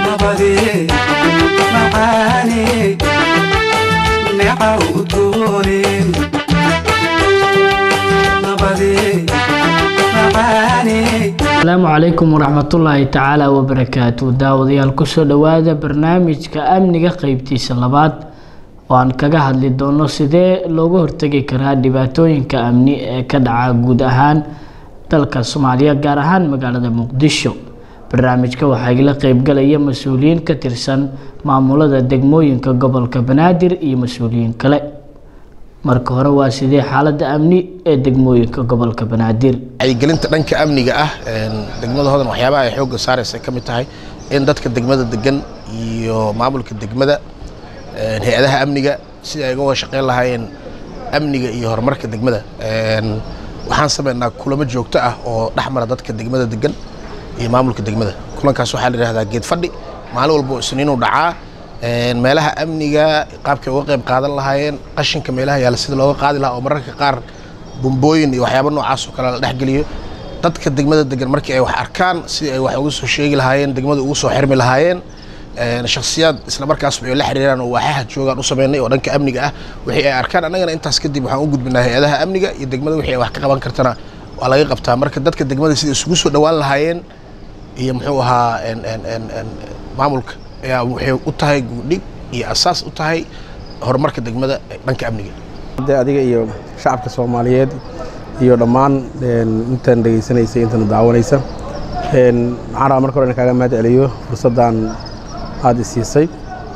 nabadee macaanee neecaw udgoonee nabadee macaanee asalaamu calaykum waraxmatullaahi tacaala wabarakaatu daawadayaal kusoo dhowaada barnaamijka amniga qeybtiisa labaad oo aan kaga hadli doono sidee looga hortegi karaa dhibaatooyinka amni ee ka dhaca guud ahaan dalka soomaaliya gaar ahaan magaalada muqdisho barnaamijka waxaa igala qeybgalaya mas-uuliyiin ka tirsan maamulada degmooyinka gobolka banaadir iyo mas-uuliyiin kale marka hore waa sidee xaalada amni ee degmooyinka gobolka banaadir wacyigelinta dhanka amniga ah degmada hodan waxyaabaha ay xoogga saaraysa ka mid tahay in dadka degmada degan iyo maamulka degmada hay-adaha amniga sida ay uga wada shaqeyn lahaayeen amniga iyo horumarka degmada waxaan sameynaa kulamo joogto ah oo dhex mara dadka degmada degan iyo maamulka degmada kulankaas waxaa la yidhahdaa geed fadhi maalin walba isniinuu dhacaa meelaha amniga qaabkay uga qayb qaadan lahaayeen qashinka meelaha yaalla sida looga qaadi lahaa oo mararka qaar bumbooyin iyo waxyaaba noocaas oo kale la dhexgeliyo dadka degmada degan markii ay wax arkaan sidii ay wax uga soo sheegi lahaayeen degmada ugu soo xirmi lahaayeen shakhsiyaad isla markaas waxay la xiriiraan oo waaxaha joogaan u sameynay oo dhanka amniga ah wixii ay arkaan annagana intaas kadib waxaan u gudbinaa hay-adaha amniga iyo degmada wixii ay wax ka qaban kartana waa laga qabtaa marka dadka degmada sida isugu soo dhowaan lahaayeen iyo muxuu ahaa maamulka ayaa waxay u tahay guudhig iyo asaas u tahay horumarka degmada dhanka amniga de adiga iyo shacabka soomaaliyeed iyo dhammaan intaan dhegaysanaysay intana daawanaysa waxaan rabaa marka hore in kaaga mahad celiyo fursaddan aada isiisay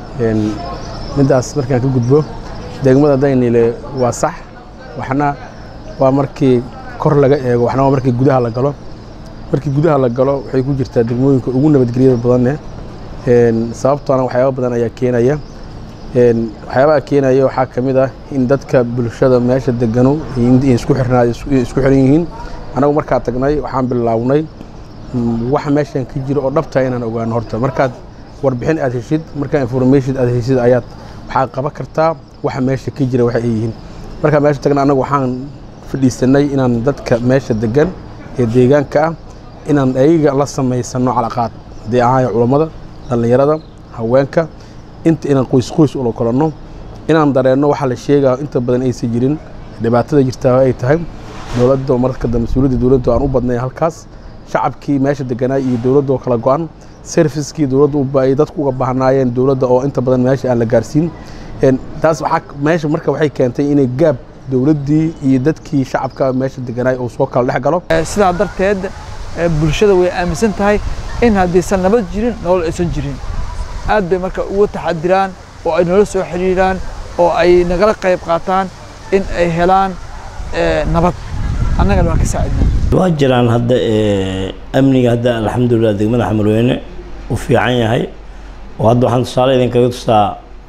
middaas markaan ka gudbo degmada daynile waa sax waxna waa markii kor laga eego waxna waa markii gudaha la galo markii gudaha la galo waxay ku jirtaa degmooyinka ugu nabadgelyada badanne sababtoona waxyaaba badan ayaa keenaya waxyaabaha keenaya waxaa ka mid ah in dadka bulshada meesha degano isku xirnaa isku xiran yihiin anagu markaa tagnay waxaan bilownay waxa meeshan ka jira oo dhabtaa inaan ogaano horta markaad warbixin aad heshid markaa information aad heshid ayaad waxaad qaban kartaa waxa meesha ka jira waxa ay yihiin markaa meesha tagna anagu waxaan fadhiisanay inaan dadka meesha degan ee deegaanka ah inaan ayaga la samaysano calaqaad haddii ahaaya culammada dhallinyarada haweenka inta inaan qoys qoys ula kolanno inaan dareenno waxaa la sheegaa inta badan aysan jirin dhibaatada jirtaa ay tahay dowladda marka dambe mas-uuliyadda dowladda aan u badnay halkaas shacabkii meesha deganaa iyo dowladda oo kala go-an servicekii dowladda ay dadku uga baahnaayeen dowladda oo inta badan meesha aan la gaarsiin taas waxaa meesha marka waxay keentay inay gaab dowladdii iyo dadkii shacabka meesha deganaay uu soo kala dhex galo sidaa darteed bulshada way aaminsan tahay in haddaysan nabad jirin nolol aysan jirin aad bay marka uga taxadiraan oo ay noola soo xidhiiraan oo ay nagala qayb qaataan in ay helaan nabad annagana waan ka saacidnaa waa jiraan hadda amniga hadda alxamdulilah degmada xamarweyne u fiican yahay oo hadda waxaan tusaale idinkaga tusaa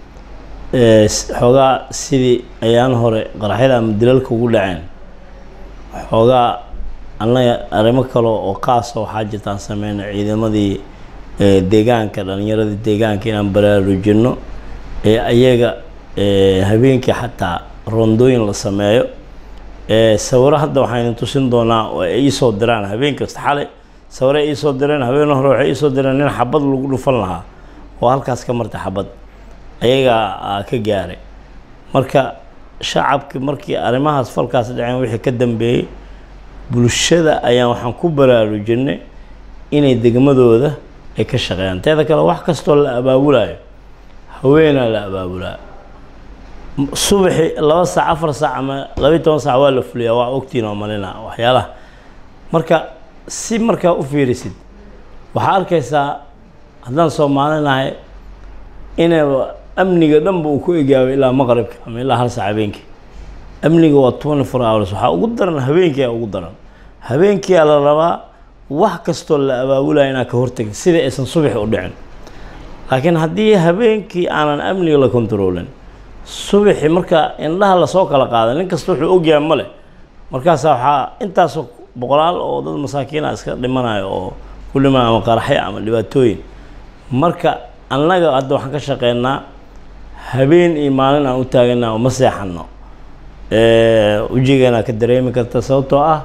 xoogaa sidii ayaan hore qaraxyada ama dilalka ugu dhaceen xoogaa annaga arrimo kale oo qaasa waxaa jirtaan sameyna ciidamadii deegaanka dhallinyaradii deegaanka inaan baraarujinno ee ayaga habeenkii xataa rondooyin la sameeyo sawiro hadda waxaan idin tusin doonaa oo ay iisoo diraan habeen kasta xalay sawiro ay iisoo direen habeen hore waxay iisoo direen nin xabad lagu dhufan lahaa oo halkaas ka martay xabad ayagaa ka gaaray marka shacabki markii arrimahaas falkaas dhaceen wixii ka dambeeyey bulshada ayaan waxaan ku baraarujinay inay degmadooda ay ka shaqeeyaan teeda kale wax kastoo la abaabulayo haweenaa la abaabulaa subaxi laba saac afar saac ama labaiy toban saac waa la fuliyaa waa ogtiin oo malina waxyaalaha marka si markaa u fiirisid waxaa arkaysaa haddaan soomaalinahay inay amniga dhanba uu ku egaabay ilaa maqribka ama ilaa hal saac habeenkii amniga waa twenty four hours waxaa ugu daran habeenkii aa ugu daran habeenkiiaa la rabaa wax kastoo la abaabulaya inaad ka hortagin sidai aysan subaxi u dhicin laakiin haddii habeenkii aanan amniga la kontroolin subaxi marka indhaha lasoo kala qaada nin kasta wuxuu ogyahay male markaasa waxaa intaasoo boqolaal oo dad masaakiina iska dhimanayo oo ku dhimanaya ama qaraxyo ama dhibaatooyin marka annaga hadda waxaan ka shaqeynaa habeen iyo maalin aan u taaganaa oo ma seexanno wejigeena ka dareemi karta sababtoo ah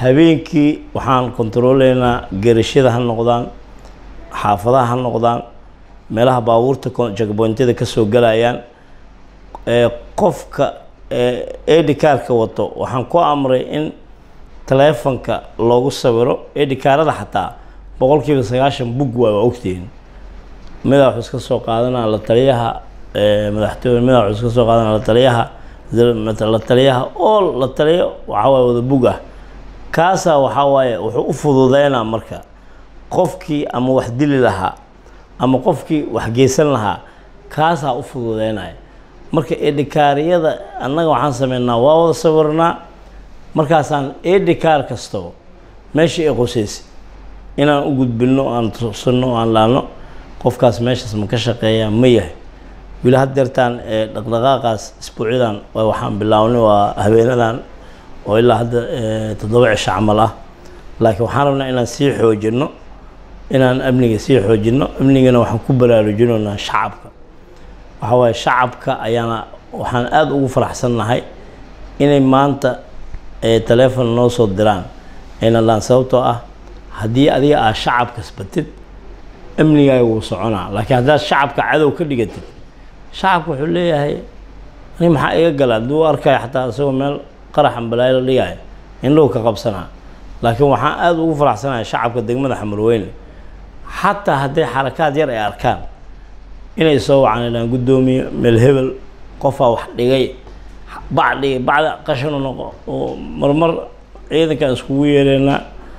habeenkii waxaan kontroleynaa gerashada ha noqdaan xaafadaha ha noqdaan meelaha baabuurta jagboontyada kasoo galayaan ee qofka edicarka wato waxaan ku amray in taleefonka loogu sawiro edicarada xataa boqolkiiba sagaashan bug waay waa ogtihiin midaa wuxuu iska soo qaadanaa la taliyaha madaxtooye midaa wuxuu iska soo qaadanaa la taliyaha la taliyaha oo la taliyo waxaa waaye wada bug ah kaasaa waxaa waaye wuxuu u fududeynaa marka qofkii ama wax dili lahaa ama qofkii wax geysan lahaa kaasaa u fududeynaya marka edhikaariyada annaga waxaan sameynaa waa wada sawirnaa markaasaan edhikaar kastaba meeshii ay qosaysay inaan u gudbino aan tusino aan laano qofkaas meeshaas ma ka shaqeeyaa ma yahay wili haddeertaan dhaqdhaqaaqaas isbuucyadan waxaan bilaabnay waa habeenadan oo ilaa hadda toddoba cisho camal ah laakiin waxaan rabnaa inaan sii xoojino inaan amniga sii xoojino amnigana waxaan ku baraarujinaynaa shacabka waxaa waaye shacabka ayaana waxaan aada ugu faraxsannahay inay maanta taleefon noo soo diraan ayna laan sababtoo ah haddii adiga aad shacabka isbatid amnigaaga wuu soconaa laakiin haddaad shacabka cadow ka dhigatid shacabka wuxuu leeyahay ani maxaa iga gala hadduu u arkaya xataa isagoo meel qarax ambalaayo la dhigaayo indhow ka qabsanaa laakiin waxaan aada ugu faraxsanahay shacabka degmada xamarweyne xataa hadday xarakaad yar ay arkaan inay soo wacaan ilaan guddoomiye meel hebel qofaa wax dhigay bac dhigay bacda qashanu noqo oo marmar ciidankaan iskugu yeereynaa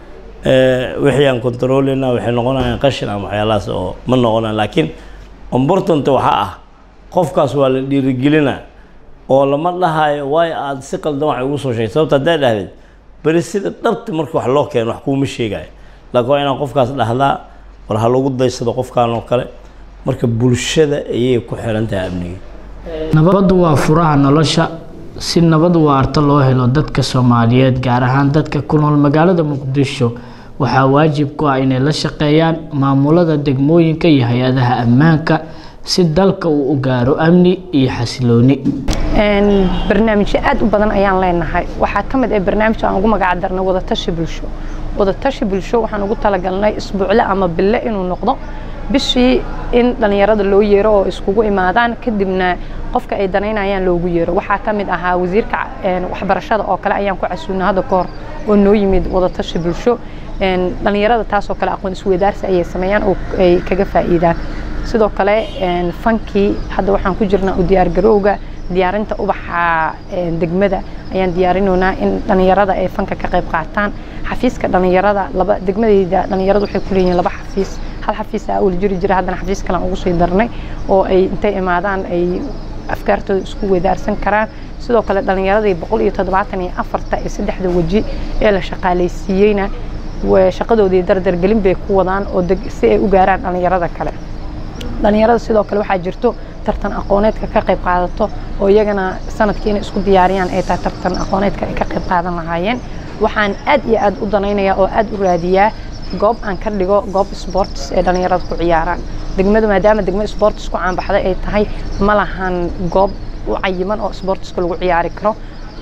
wixii aan controleyna waxay noqonayaan qashin ama waxyaalahaas oo ma noqonaan laakiin important waxaa ah qofkaas waa la dhiirigelinaa oo lama dhahayo waayo aada si qaldan wax ugu soo sheegay sababta haddaa dhahdeed beri sida dhabta marka wax loo keeno wax kuuma sheegayo laakiin waa inaan qofkaas dhahdaa war ha lagu daysado qofkaan oo kale marka bulshada ayay ku xiran tahay amniga nabaddu waa furaha nolosha si nabad waarta loo helo dadka soomaaliyeed gaar ahaan dadka ku nool magaalada muqdisho waxaa waajib ku ah inay la shaqeeyaan maamulada degmooyinka iyo hay-adaha ammaanka si dalka uu u gaaro amni iyo xasilooni barnaamijyo aad u badan ayaan leenahay waxaa ka mid ah barnaamijka aan ugu magac darnay wadatashi bulsho wadatashi bulsho waxaan ugu talagalnay isbuucle ama bille inuu noqdo bishii in dhallinyarada loo yeero oo iskugu imaadaan kadibna qofka ay danaynayaan loogu yeero waxaa ka mid ahaa wasiirka waxbarashada oo kale ayaan ku casuunay hadda ka hor oo noo yimid wadatashi bulsho dhallinyarada taasoo kale aqoon isweydaarsi ayay sameeyaan oo ay kaga faa'iidaan sidoo kale fankii hadda waxaan ku jirnaa u diyaargarowga diyaarinta ubaxa degmada ayaan diyaarinaynaa in dhallinyarada ay fanka ka qayb qaataan xafiiska dhallinyarada laba degmadeyda dhallinyaradu waxay ku leeyihiin laba xafiis hal xafiis aa ul jiri jira haddana xafiis kalean ugu sii darnay oo ay intay imaadaan ay afkaartooda isku weydaarsan karaan sidoo kale dhallinyaradii boqol iyo toddobaatan iyo afarta iyo saddexda weji ee la shaqaalaysiiyeyna shaqadoodii dardargelin bay ku wadaan oo si ay u gaaraan dhallinyarada kale dhallinyarada sidoo kale waxaa jirto tartan aqooneedka ka qayb qaadato oo iyagana sanadkii inay isku diyaariyaan ay tahay tartan aqooneedka ay ka qayb qaadan lahaayeen waxaan aad iyo aad u danaynayaa oo aad u raadiyaa goob aan ka dhigo goob sports ee dhallinyarada ku ciyaaraan degmadu maadaama degmo sports ku caanbaxday ay tahay ma lahan goob u cayiman oo sportska lagu ciyaari karo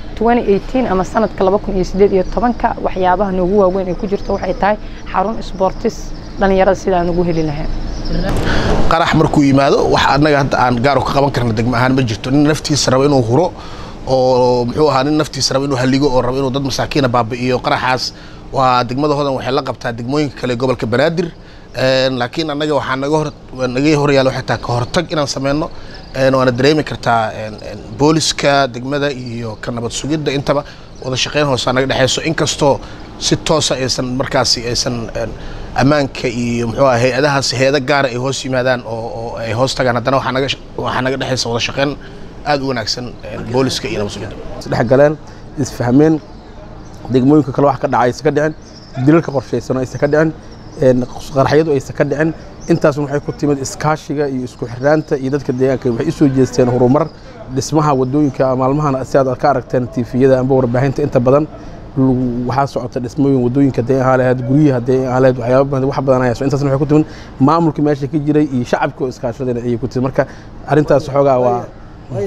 2018 ama sanadka 2018 waxyaabaha noogu waaweyn ee ku jirta waxay tahay xarun sportis dhallinyarada sidaan ugu heli lahayn qarax markuu yimaado wax annaga hadda aan gaaro ka qaban karna degmo ahaan ma jirto nin naftiisa raba inuu huro oo muxuu ahaa nin naftiisa raba inuu halligo oo raba inuu dad masaakiina baabi'iyo qaraxaas waa degmada hodan waxay la qabtaa degmooyinka kale gobolka banaadir laakiin annaga waxaa naga hor naga horyaala waxay tahay ka hortag inaan sameyno waana dareemi kartaa booliska degmada iyo ka nabad sugidda intaba wada shaqeyn hoosaa naga dhexeyso inkastoo si toosa aysan markaasi aysan ammaanka iyo muxuu aha hay-adahaas hay-ado gaara ay hoos yimaadaan oo oo ay hoos tagaan haddana waxaa naga waxaa naga dhexeysa wada shaqeyn aada u wanaagsan booliska iyo nabad sugidda isdhexgaleen isfahmeen degmooyinka kale wax ka dhacay aysan ka dhicin dilalka qorshaysan aysan ka dhicin qaraxyadu aysan ka dhicin intaasna waxay ku timid iskaashiga iyo isku xirnaanta iyo dadka deegaanka waxay u soo jeesteen horumar dhismaha wadooyinka maalmahan si aad ka aragteen tiifiyada amba warbaahinta inta badan waxaa socota dhismooyin wadooyinka hadday ahaa lahayd guryaha hadday ahaa lahayd waxyaaba badan wax badan ayaa intaasna waxay ku timid maamulka meesha ka jiray iyo shacabka oo iskaashadana ayay ku timid marka arrintaas xoogaa waa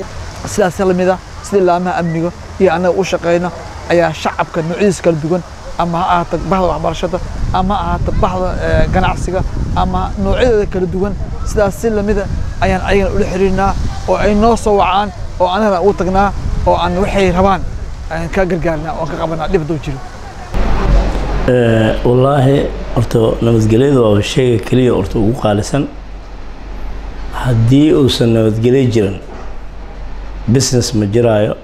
sidaas lamid ah sidii laamaha amniga iyo annaga u shaqeyna ayaa shacabka noocyadiis kala duwan ama ha ahaato bahda waxbarashada ama ha ahaato bahda eh, ganacsiga ama noocyadeeda kala duwan sidaas si lamida ayaan ayagana ula xiriirnaa oo ay noo soo wacaan oo anagana ugu tagnaa oo aan waxay rabaan aan ka gargaarnaa oo aan ka qabanaa dhib hadduu jiro Eh, wallaahi horta nabadgelyada waa shayga keliya horta ugu qaalisan haddii uusan nabadgelyo jirin business ma jiraayo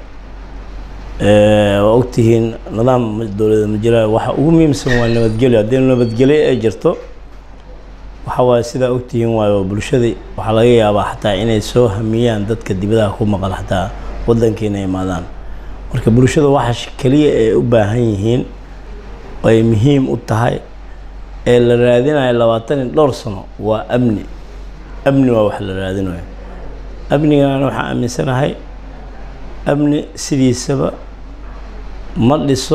Eh, waa ogtihiin nidaam ma- dowladeed ma jiraayo waxa ugu muhiimsan waa nabadgelyo haddii nabadgelyo ay jirto waxa waaye sidaa ogtihiin waayo bulshadii waxaa laga yaabaa xataa inay soo hamiyaan dadka dibadaha ku maqan xataa waddanka inay imaadaan marka bulshada waxa sh- keliya ay u baahan yihiin oo ay muhiim u tahay ee la raadinayo labaatan iyo dhowr sano waa amni amni waa wax la raadinayo amnigana waxaan aaminsanahay amni sidiisaba ma dhiso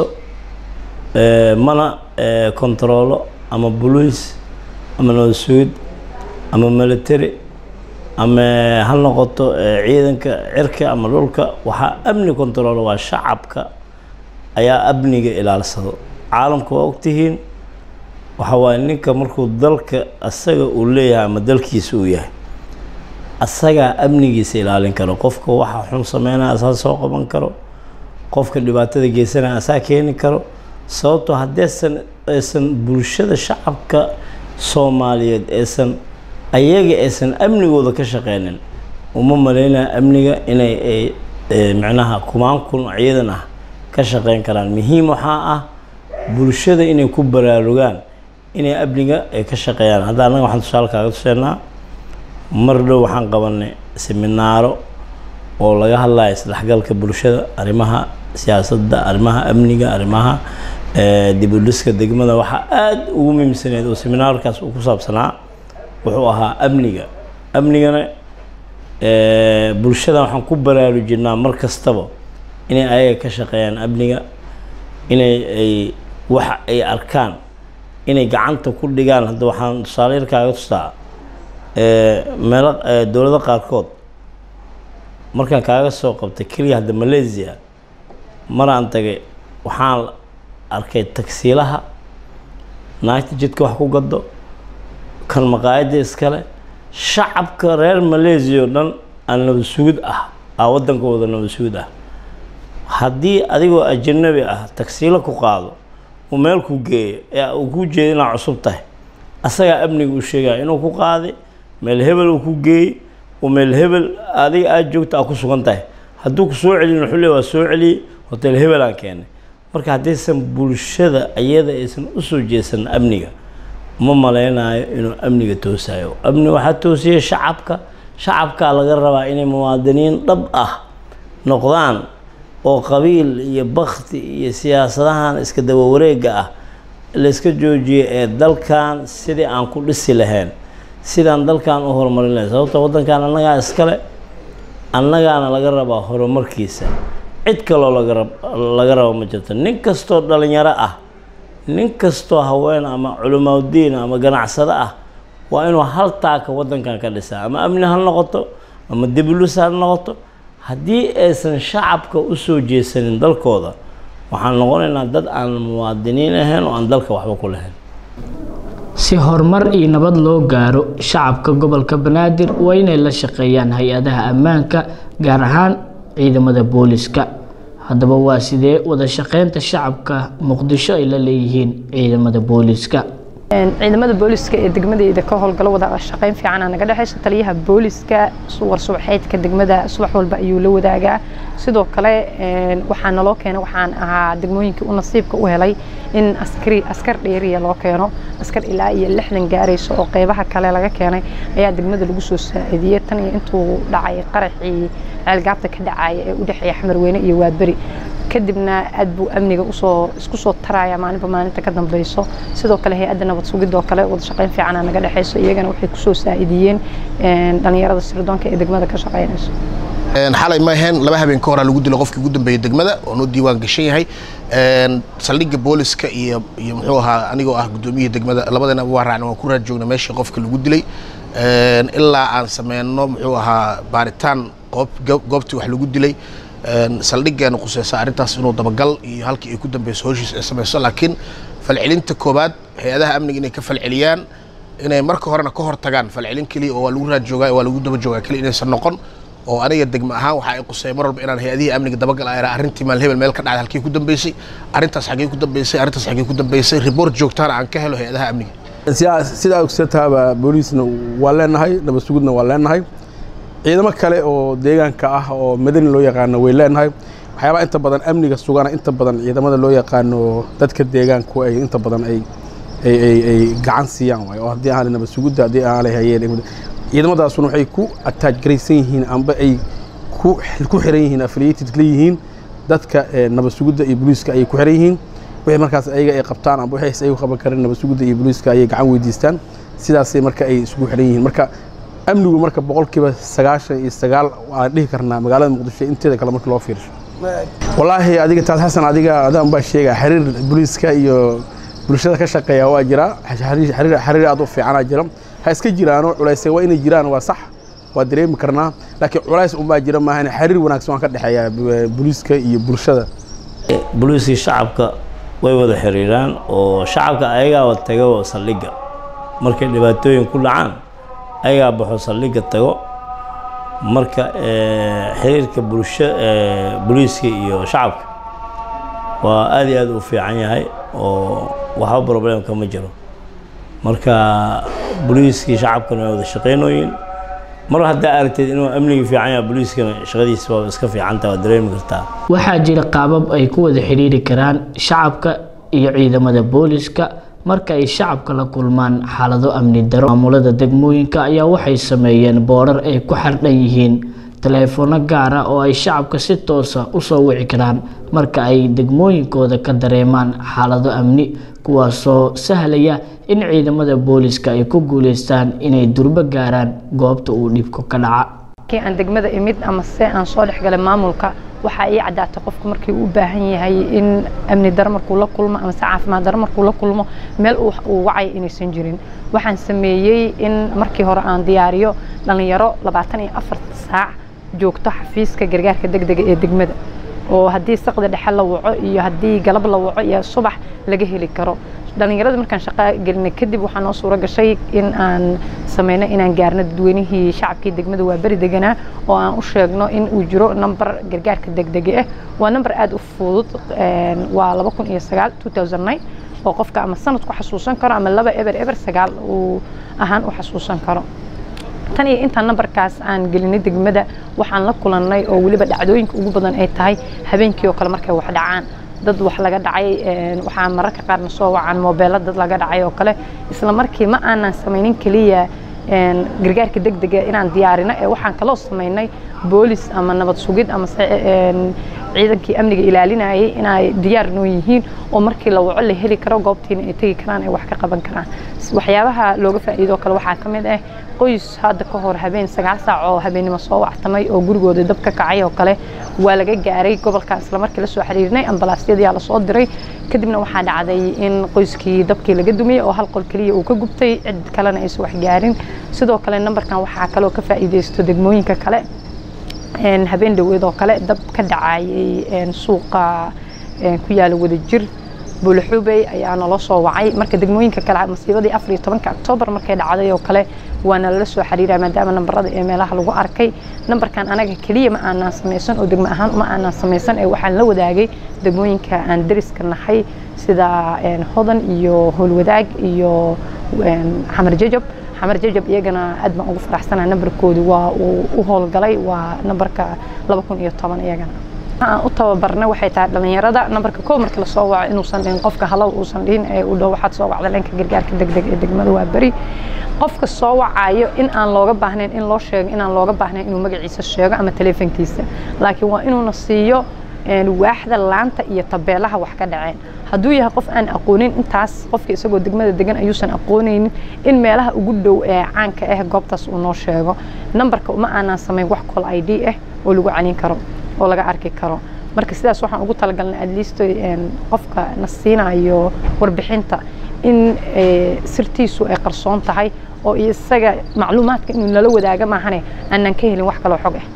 eh, mana eh, kontaroolo ama boliis ama nabad sugid ama military ama ha noqoto eh, ciidanka cirka ama dhulka waxaa amni kontaroolo waa shacabka ayaa amniga ilaalsado caalamka waa ogtihiin waxa waaye ninka markuu dalka asaga uu leeyahay ama dalkiisa uu yahay asagaa amnigiisa ilaalin karo qofka waxa xun sameynaya asaa soo qaban karo qofka dhibaatada geysanaya asaa keeni karo sababtoo haddaysan aysan bulshada shacabka soomaaliyeed aysan ayaga aysan amnigooda ka shaqeynin uma maleynaya amniga inay ay eh, macnaha kumaan kun ciidan ah ka shaqeyn karaan muhiim waxaa ah bulshada inay ku baraarugaan inay amniga ay ka shaqeeyaan hadda annaga waxaan tusaale kaaga tuseynaa mar dhow waxaan qabanay seminaaro oo laga hadlayo isdhexgalka bulshada arrimaha siyaasadda arrimaha amniga arrimaha eh, dib u dhiska degmada waxaa aada ugu muhiimsaneed oo seminaarkaas uu ku saabsanaa wuxuu ahaa amniga amnigana eh, bulshada waxaan ku baraarujinaa mar kastaba inay ayaga ka shaqeeyaan amniga inay ay waxa ay arkaan inay gacanta ku dhigaan hadda waxaan tusaale yar kaaga tustaa eh, meelo eh, dowlado qaarkood markaan kaaga soo qabtay keliya hadda malaysia maraan tagay waxaan arkay tagsiilaha naagta jidka wax ku gado kan maqaayadda iskale shacabka reer malaysia oo dhan aan nabad sugid ah aa waddankooda nabad sugid ah haddii adigoo ajanabi ah tagsiilo ku qaado uu meel ku geeyo ee uu ku jeedo inaad cusub tahay asagaa amniga uu sheegaya inuu ku qaaday meel hebel uu ku geeyey uu meel hebel adiga aada joogta aa ku sugan tahay hadduu ku soo celin wuxuu leey waa soo celiyey hotel hebel aan keenay marka haddaysan bulshada iyada aysan usoo jeesan amniga ma maleynayo inuu amniga toosayo amni waxaa toosiyay shacabka shacabkaa laga rabaa inay muwaadiniin dhab ah noqdaan oo qabiil iyo bakti iyo siyaasadahan iska daba wareega ah layska joojiyo ee dalkan sidii aan ku dhisi lahayn sidaan dalkan u horumarin lahayn sababta waddankan annagaa iskale annagaana laga rabaa horumarkiisa cid kaloo laga rab laga rabo ma jirto nin kastoo dhalinyaro ah nin kastoo haween ama culimaadudiin ama ganacsado ah waa inuu hal taaka waddankan ka dhisaa ama amni ha noqoto ama dibulus ha noqoto haddii aysan shacabka u soo jeesanin dalkooda waxaan noqonaynaa dad aan muwaadiniin ahayn oo aan dalka waxba ku lahayn si horumar iyo nabad loo gaaro shacabka gobolka banaadir waa inay la shaqeeyaan hay-adaha ammaanka gaar ahaan ciidamada booliska haddaba waa sidee wada shaqeynta shacabka muqdisho ay la leeyihiin ciidamada booliska ciidamada booliska ee degmadeyda ka howlgalo wada shaqeyn fiicana naga dhexeyso taliyaha booliska war subaxeedka degmada subax walba ayuu la wadaagaa sidoo kale waxaa naloo keenay waxaan ahaa degmooyinkii u nasiibka u helay in askari askar dheeriya loo keeno askar ilaa iyo lixdan gaarayso oo qeybaha kale laga keenay ayaa degmada lagu soo saacidiyey tan iyo intuu dhacay qaraxii ceelgaabta ka dhacaya ee u dhexeeya xamarweyne iyo waadberi kadibna aad buu amniga usoo isku soo taraya maalinba maalinta ka dambeyso sidoo kale hay-adda nabad sugidoo kale wada shaqeyn fiicana naga dhexeyso iyagana waxay kusoo saacidiyeen dhalinyarada sirdoonka ee degmada ka shaqeynayso xalay ma ahayn laba habeen ka horaa lagu dilo qofkii ugu dambeeyey degmada oo noo diiwaan gashan yahay saldhigga booliska iyo iyo muxuu ahaa anigoo ah guddoomiyihii degmada labadana waa raacna waan ku raad joogna meeshii qofka lagu dilay ilaa aan sameyno muxuu ahaa baaritaan goob goobtii wax lagu dilay saldhiggeena quseysa arrintaas inuu dabagal iyo halkii ay ku dambeyso howshiis ay samayso laakiin falcelinta koobaad hay-adaha amniga inay ka falceliyaan inay marka horena ka hor tagaan falcelin keliya oo waa lagu raad joogaa waa lagu daba joogaa keliya inaysan noqon oo aniga degma ahaan waxa ay quseeya mar walba inaan hay-adihii amniga dabagal ayra arrintii maal hebel meel ka dhacday halkii ku dambeysay arrintaas xaggee ku dambeysay arrintaas xaggee ku dambeysay report joogtaana aan ka helo hay-adaha amniga sidaa ogsantaaba booliisna waa leenahay nabad sugudna waa leenahay ciidamo kale oo deegaanka ah oo madani loo yaqaano way leenahay waxyaabaa inta badan amniga sugana inta badan ciidamada loo yaqaano dadka deegaanku ay inta badan ay ay gacan siiyaan waay oo haddii aan nabad sugudda haddii aan hayeen ciidamadaasuna waxay ku ataaj garaysan yihiin amba ay ku xiran yihiin affiliated la yihiin dadka nabad sugudda iyo booliiska ayay ku xiran yihiin wixii markaas ayaga ay qabtaan amba wixii ay qaban kareen nabad sugudda iyo booliiska ayay gacan weydiistaan sidaasay marka ay isugu xiran yihiin marka amnigu marka boqolkiiba sagaashan iyo sagaal waan dhihi karnaa magaalada muqdisho inteeda kale marka loo fiirsho wallaahi adiga taas xasan adiga adaan baa sheegaa xiriir booliiska iyo bulshada ka shaqeeya waa jira xiriir aad u fiicanaa jira ha iska jiraano culays waa inay jiraan waa sax waa dareemi karnaa laakiin culays unbaa jira maahan xiriir wanaagsan waan ka dhexeeya booliiska iyo bulshada booliiskii shacabka way wada xiriiraan oo shacabka ayagaaba tago saldhigga markay dhibaatooyin ku dhacaan ayagaa baxo saldhigga tago marka xiriirka bulsho booliiska iyo shacabka waa aad iyo aad u fiican yahay oo waxba problemka ma jiro marka booliiskii shacabkana waa wada shaqeynooyin mar haddaa aragteed inuu amnigii fiican yahay booliiskana shaqadiisa waa iska fiicanta waa dareemi kartaa waxaa jira qaabab ay ku wada xidhiiri karaan shacabka iyo ciidamada booliska marka ay shacabka la kulmaan xaalado amni daro maamulada degmooyinka ayaa waxay sameeyeen boorar ay ku xardhan yihiin taleefono gaara oo ay shacabka si toosa usoo wici karaan marka ay degmooyinkooda ka dareemaan xaalado amni kuwaasoo sahlaya in ciidamada booliska ay ku guuleystaan inay durbo gaaraan goobta uu dhibku ka dhaca markii aan degmada imid ama se aan soo dhexgalay maamulka waxaa ii caddaatay qofku markii uu u baahan yahay in amni daro markuu la kulmo ama se caafimaad daro markuu la kulmo meel uu wacay inaysan jirin waxaan sameeyey in markii hore aan diyaariyo dhallinyaro labaatan iyo afar saac joogto xafiiska gargaarka degdega ee degmada oo haddii saqda dhexe la waco iyo haddii galab la waco iyo subax laga heli karo dhallinyarada markaan shaqo gelinay kadib waxaa noo suuro gashay in aan sameyno inaan gaarno dadweynihii shacabkii degmada waa beri deganaa oo aan u sheegno in uu jiro number gargaarka degdega ah waa number aada u fudud waa laba kun iyo sagaal two thousand nine oo qofka ama sanad ku xasuusan karo ama laba eber eber sagaal uu ahaan u xasuusan karo tan iyo intaan nambarkaas aan gelinay degmada waxaan la kulannay oo weliba dhacdooyinka ugu badan ay tahay habeenkii oo kale markay wax dhacaan dad wax laga dhacay waxaa mararka qaarna soo wacaan moobeelo dad laga dhacay oo kale isla markii ma aanan samaynin keliya gargaarka degdega inaan diyaarino ee waxaan kaloo samaynay boolis ama nabad sugid ama ciidankii amniga ilaalinayay inay diyaar noo yihiin oo markii la waco la heli karo goobtiina ay tegi karaan ay wax ka qaban karaan waxyaabaha looga faa'iido kale waxaa ka mid ah qoys hadda ka hor habeen sagaal saac oo habeennimo soo wactamay oo gurigooda dab ka kacay oo kale waa laga gaaray gobolka isla markii la soo xiriirnay ambalaasyadii la soo diray kadibna waxaa dhacday in qoyskii dabkii laga dumiyey oo hal qol keliya uu ka gubtay cid kalena aysan wax gaarin sidoo kale nambarkan waxaa kaloo ka faa'iidaysto degmooyinka kale habeen dhaweed oo kale dab ka dhacayay suuqa ku yaala wadajir buulaxubey ayaa naloo soo wacay marka degmooyinka kale masiibadii afar iyo tobanka oktoobar markay dhacday oo kale waa nalala soo xiriira maadaama nambarada ee meelaha lagu arkay nambarkan anaga keliya ma aanaan samaysan oo degmo ahaan ma aanaan samaysan ee waxaan la wadaagay degmooyinka aan deriska nahay sida hodan iyo howlwadaag iyo xamar jajab xamar jajab iyagana aad baan ugu faraxsanahay nambarkoodu waa uu u howlgalay waa nambarka laba kun iyo toban iyagana aan u tababarnay waxay tahay dhallinyarada nambarka koo marka lasoo waco inuusan dhihin qofka halow uusan dhihin ee u dhow waxaad soo wacda dhanka gargaarka degdeg ee degmada waa beri qofka soo wacayo in aan looga baahnayn in loo sheego inaan looga baahnayn inuu magaciisa sheego ama taleefankiisa laakiin waa inuuna siiyo waaxda laanta iyo tabeelaha wax ka dhaceen hadduu yahay qof aan aqoonin intaas qofka isagoo degmada degan ayuusan aqoonaynin in meelaha ugu dhow ee caanka ah goobtaas uu noo sheego nambarka uma aanaan samayn wax col i d ah oo lagu calin karo oo laga arki karo marka sidaas waxaan ugu talagalnay adliist qofka na siinayo warbixinta in sirtiisu ay qarsoon tahay oo isaga macluumaadka inuu nala wadaaga maahane aanan ka helin wax kaloo xog ah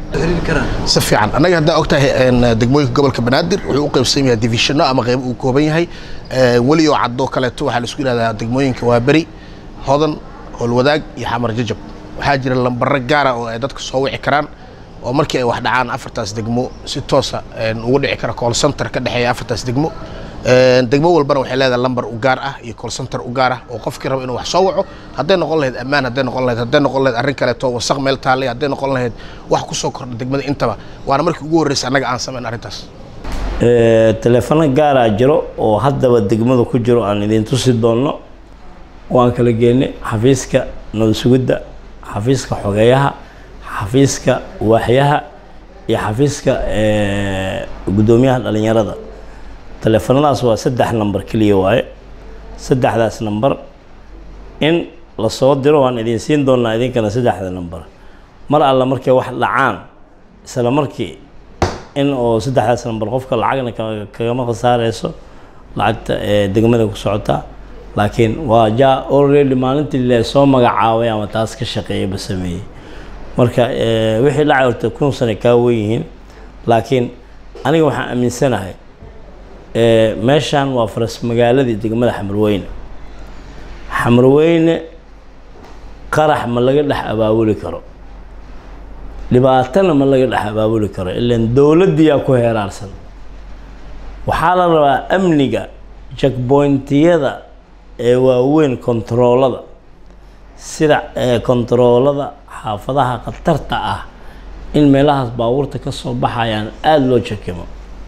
si fiican annaga haddaa ogtahay een, degmooyinka gobolka banaadir wuxuu u qaybsan yahay divisiono ama qaybo uu kooban yahay Ee, weli oo cadoo kaleeto waxaa laisku yidhahdaa degmooyinka waa beri hodan howlwadaag iyo xamar jajab waxaa jira lambaro gaara oo ay dadka soo wici karaan oo markii ay wax dhacaan afartaas degmo si toosa een, ugu dhici kara call center ka dhexeeya afartaas degmo Een, degmo walbana waxay leedahay lambar u gaar ah iyo call center u gaar ah oo qofkii raba inuu wax soo waco hadday noqon lahayd ammaan hadday noqon lahayd hadday noqon lahayd arrin kaleeto wasaq meel taallay hadday noqon lahayd wax ku soo kordha degmada intaba waana markii ugu horreysay annaga aan samayn arrintaas Ee, taleefano gaaraa jiro oo haddaba degmada ku jiro aan idin tusi doonno waan kala geennay xafiiska nabad sugidda xafiiska xogeeyaha xafiiska waaxyaha iyo xafiiska ee, guddoomiyaha dhalinyarada taleefanadaas waa saddex nambar keliya waaye saddexdaas nambar in lasoo diro waan idin siin doonaa idinkana saddexda nambar mar alla markay wax dhacaan isla markii in oo saddexdaas nambar qofka lacagna ka- kagama khasaareyso lacagta ee degmada ku socota laakiin waa ja already maalintii le soo magacaabay ama taas ka shaqeeyaba sameeyey marka ee, wixii dhacay horta kun sane kaa wen yihiin laakiin aniga waxaan aaminsanahay ee, meeshan waa faras magaaladii degmada xamarweyne xamarweyne qarax ma laga dhex abaabuli karo dhibaatana ma laga dhex abaabuli karo ilan dowladdiyaa ku heeraarsan waxaa la rabaa amniga checkpointiyada ee waaweyn kontaroolada sida ee kontaroolada xaafadaha khatarta ah in meelahaas baabuurta ka soo baxayaan aada loo jakimo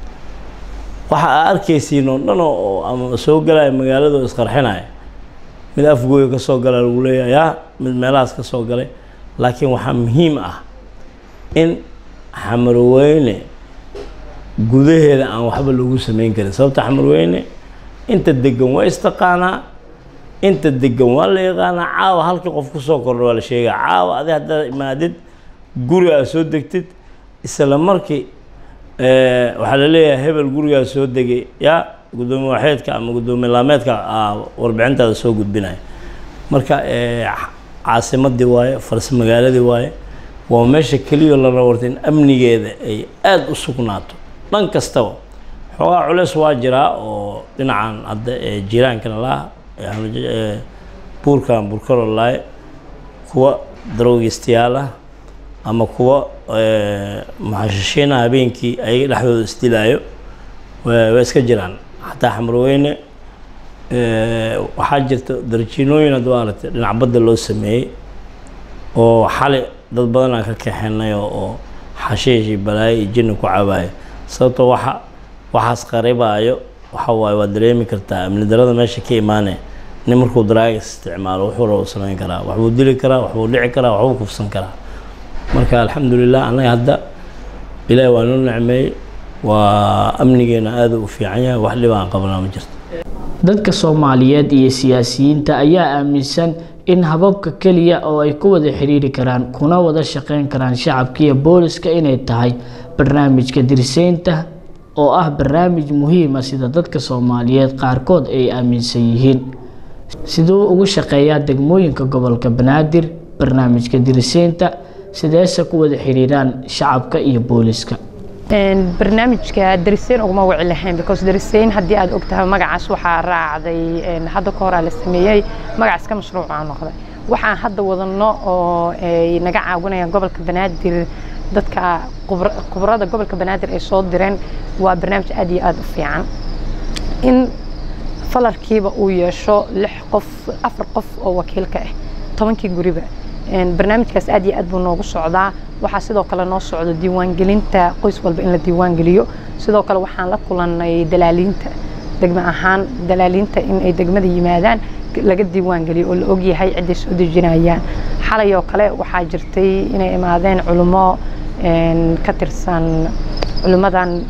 waxa aa arkaysiin oo dhan oo oo ama soo galaya magaalada oo isqarxinaya mid afgooya ka soo gala lagu leeyahay ya mid meelahaas ka soo galay laakiin waxaa muhiim ah in xamarweyne gudaheeda aan waxba lagu samayn karin sababta xamarweyne inta degan waa istaqaanaa inta degan waa la yaqaanaa caawa halkii qof kusoo kordha waa la sheegaa caawa adi haddaad imaadid guri aad soo degtid isla markii eh, waxaa la leeyahay hebel gurigaa soo degay ya guddoomiye waxeedka ama guddoomiye laameedka aa warbixintaada soo gudbinaya marka eh, caasimadii waaye faras magaaladii waaye waa meesha keliya la rabo horta in amnigeeda ay aada u sugnaato dhan kastaba xoogaa culeys waa jiraa oo dhinacan hadda ee jiiraankana laha ee Hamaja- ee buurkan burkalo laaye kuwa daroogistayaal ah ama kuwa ee, maxashishiina habeenkii ayaga dhexdooda isdilaayo waa waa iska jiraan xataa xamarweyne ee, waxaa jirta darjiinooyin hadda waa aragtay dhinac badda loo sameeyey oo xali dad badan aan ka kaxeenay oo oo xashiish iyo balaayo iyo jinni ku cabaaya sababtoo waxa waxaas qaribaayo waxa waaye waa dareemi kartaa amni darada meesha ka imaanaya nin markuu daraagas isticmaalo wuxuu rabo samayn karaa waxbuu dili karaa waxbuu dhici karaa waxbuu kufsan karaa marka alxamdulilah annaga hadda ilaahi waa noo nicmeeyey waa amnigeena aada u fiican yahay wax dhib aan qabanaa ma jirto dadka soomaaliyeed iyo siyaasiyiinta ayaa aaminsan in hababka keliya oo ay ku wada xiriiri karaan kuna wada shaqeyn karaan shacabka iyo booliska inay tahay barnaamijka dirseynta oo ah barnaamij muhiima sida dadka soomaaliyeed qaarkood ay aaminsan yihiin siduu ugu shaqeeyaa degmooyinka gobolka banaadir barnaamijka dirseynta sideese ku wada xiriiraan shacabka iyo booliska Een, barnaamijka dariseyn uguma wici lahayn because dariseyn haddii aad ogtahay magacaas waxaa raacday een, hadda ka horaa la sameeyey magacaas ka mashruuca noqday waxaan hadda wadano oo ay naga caawinayaan gobolka banaadir dadka khubra- khubrada gobolka banaadir ay soo direen waa barnaamij aad iyo aad u fiican in falarkiiba uu yeesho lix qof afar qof oo wakiilka ah tobankii guriba Een, barnaamijkaas aad iyo aad buu noogu socdaa waxaa sidoo kale noo socdo diiwaangelinta qoys walba in la diiwaangeliyo sidoo kale waxaan la kulannay dalaaliinta degme ahaan dalaaliinta in ay degmada yimaadaan laga diiwaangeliyo oo la ogyahay ciday soo dejinayaan xalay oo kale waxaa jirtay inay imaadeen culummo een, ka tirsan culimmadan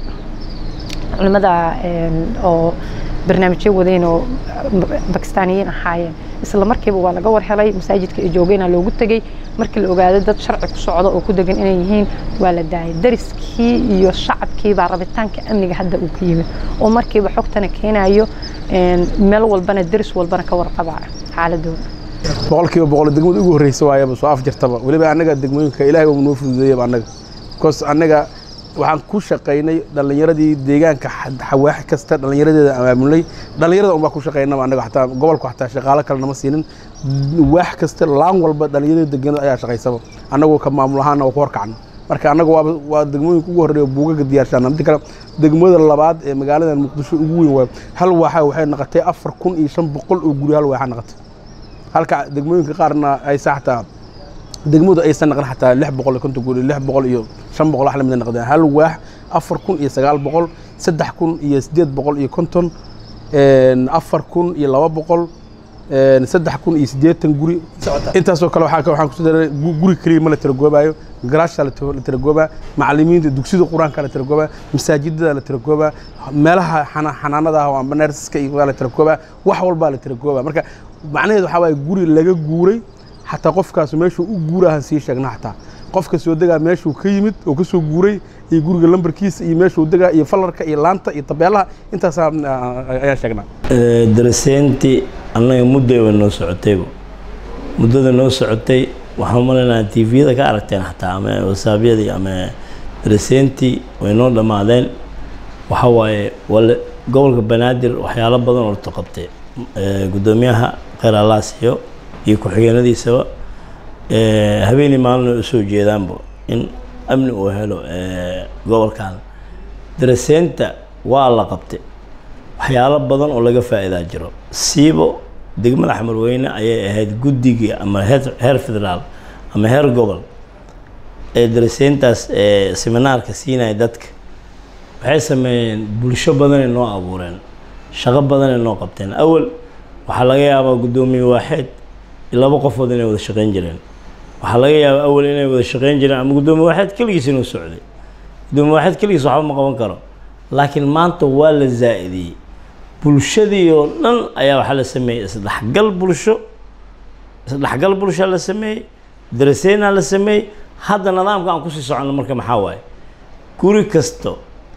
culimmada een, oo barnaamijyo wadeen oo bakistaaniyiin ahaayeen isla markiiba waa laga war helay masaajidka ay joogeenaa loogu tegey markii la ogaaday dad sharci ku socda oo ku degan inay yihiin waa la daayay dariskii iyo shacabkii baa rabitaanka amniga hadda uu ka yimid oo markiiba xogtana keenayo een, meel walbana daris walbana ka warqabaa xaaladooda boqolkiiba boqol degmada ugu horreysa waayaba soo af jirtaba weliba annaga degmooyinka ilaahay waa noo fududeeyaba annaga bcause annaga waxaan ku shaqaynay dhallinyaradii deegaanka xawaax kasta dhallinyaradeeda abaabulnay dhallinyarada unbaa ku shaqaynaba annaga xataa gobolku xataa shaqaalo kale nama siinin waax kasta laan walba dhallinyarada deganada ayaa shaqaysaba annagoo ka maamul ahaana oo ku horkacno marka annaga waa waa degmooyinka ugu horreeya buugaga diyaarshaana midda kale degmada labaad ee magaaladan muqdisho ugu weyn waa hal waaxa waxay noqotay afar kun iyo shan boqol oo guri hal waaxa noqotay halka degmooyinka qaarna ay saxtaa degmadu aysan naqan xataa lix boqol iyo konton guri lix boqol iyo shan boqol wax lamid noqdeen hal waax afar kun iyo sagaal boqol saddex kun iyo siddeed boqol iyo konton afar kun iyo laba boqol saddex kun iyo siddeetan guri intaasoo kale waxaa waxaan kusoo daray guri keliya ma la tiragoobaayo garaashta la tiragoobaa macallimiinta dugsida qur-aanka la tiragoobaa masaajidada la tiragoobaa meelaha xanaanada ah amba neersaska iyo la tiragoobaa wax walbaa la tiragoobaa marka macnaheedu waxaa waaye guri laga guuray xataa qofkaas meeshuu u guurahan sii sheegna xataa qofka soo degaa meeshuu ka yimid oo ka soo guuray iyo guriga lambarkiisa iyo meeshuu degaa iyo falarka iyo laanta iyo tabeelaha intaasaa ayaan sheegnaa daraseyntii annaga muddayba noo socotayba muddada noo socotay waxaan malaynaha tviyada ka aragteen xataa ama wasaabyadii ama daraseyntii way noo dhammaadeen waxa waaye wale gobolka banaadir waxyaalo badan oo la qabtay guddoomiyaha kheyr allaasiyo iyo ku-xigeenadiisaba habeenii maalin u soo jeedaanba in amni uu helo gobolkan daraseynta waa la qabtay waxyaalo badan oo laga faa'iidaa jiro siibo degmada xamarweyne ayay ahayd guddigii ama heer federaal ama heer gobol ee daraseyntaas seminaarka siinaya dadka waxay sameeyeen bulsho badanay noo abuureen shaqo badanay noo qabteen awal waxaa laga yaabaa guddoomiye waaxeed laba qofood inay wada shaqeyn jireen waxaa laga yaabaa awal inay wada shaqeyn jireen ama guddoomiye waaxeed keligiis inuu socday guddoomiye waaxeed keligiis waxba ma qaban karo laakiin maanta waa la zaa'idiyey bulshadii oo dhan ayaa waxaa la sameeyey isdhexgal bulsho isdhexgal bulshaa la sameeyey daraseynaa la sameeyey hadda nidaamka aan kusii soconno marka maxaa waaye guri kasto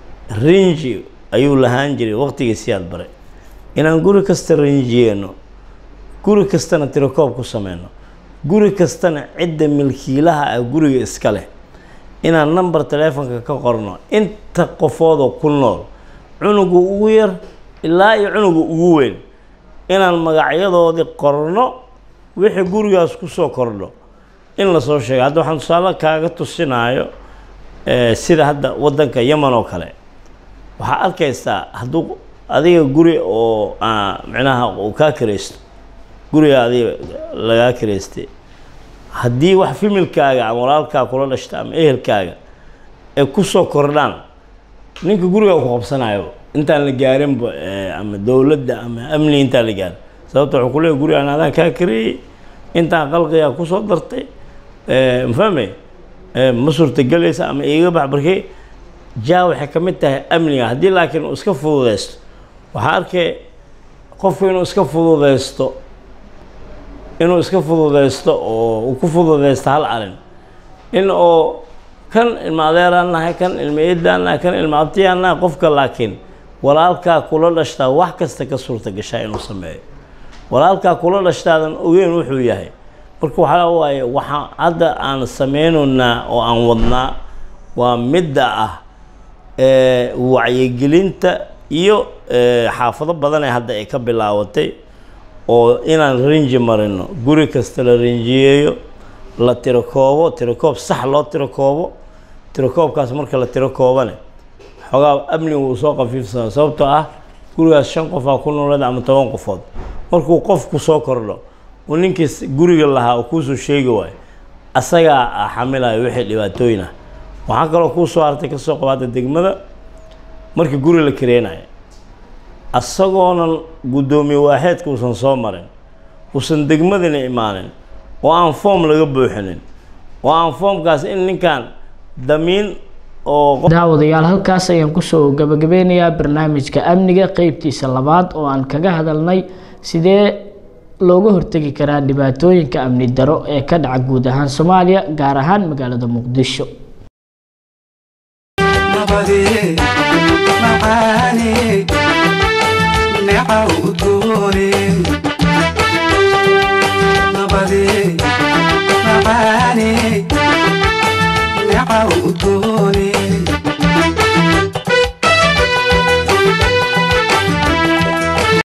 rinji ayuu lahaan jiray waqtigii siyaad bare inaan guri kasta rinjiyeyno guri kastana tirakoob ku sameyno guri kastana cidda milkiilaha ah guriga iska leh inaan number telefonka ka qorno inta qofoodoo ku nool cunuga ugu yar ilaa iyo cunuga ugu weyn inaan magacyadoodii qorno wixii gurigaas kusoo kordho in lasoo sheego hadda waxaan tusaale kaaga tusinaayo sida hadda waddanka yeman oo kale waxaa arkaysaa hadduu adiga guri oo micnaha uu kaa karaysto guriga adiga lagaa karaystay haddii wax fimilkaaga ama walaalkaa kula dhashta ama ehelkaaga ay kusoo kordhaan ninka gurigaa ku qabsanayo intaan la gaarinba ama dowladda ama amni intaan la gaarin sababta wuxuu kuleeyahy gurigaan adaan kaa kareeyey intaan qalqigaa kusoo dartay mafahme ma suurtagelaysa ama iiga bax barkey jaa waxay ka mid tahay amniga haddii laakiin uu iska fududeysto waxaa arkay qofku inuu iska fududeysto inuu iska fududeysto oo uu ku fududeysto hal arin in oo kan ilma adeeraan nahay kan ilma eedaan nahay kan ilma abtiyaan nahay qofka laakiin walaalkaa kula dhashtaa wax kasta ka suurta gashaa inuu sameeyo walaalkaa kula dhashtaadan ogeyn wuxuu yahay marka waxaa waaye waxaa hadda aan sameynaynaa oo aan wadnaa waa midda ah wacyigelinta iyo xaafado badan ee hadda ay ka bilaabatay oo inaan rinji marino guri kasta la rinjiyeeyo la tirakoobo tirakoob sax loo tirakoobo tirakoobkaas marka la tirakoobane xoogaa amniga uu soo qafiifsana sababtoo ah gurigaas shan qofaa ku nooleed ama toban qofood markuu qofku soo kordho uu ninkiis guriga lahaa uu kuusoo sheegi waayo asagaa xamilayo wixii dhibaatooyin ah waxaa kaloo kuu soo hartay kasoo qabaata degmada markii guri la kareenayo asagoonan guddoomiye waaxeedka uusan soo marin uusan degmadana imaanin oo aan foom laga buuxinin oo aan foomkaas in ninkan damiin oo daawadayaal halkaas ayaan kusoo gabagabeynayaa barnaamijka amniga qeybtiisa labaad oo aan kaga hadalnay sidee looga hortegi karaa dhibaatooyinka amni daro ee ka dhaca guud ahaan soomaaliya gaar ahaan magaalada muqdisho nabadee macaane neeca udgoone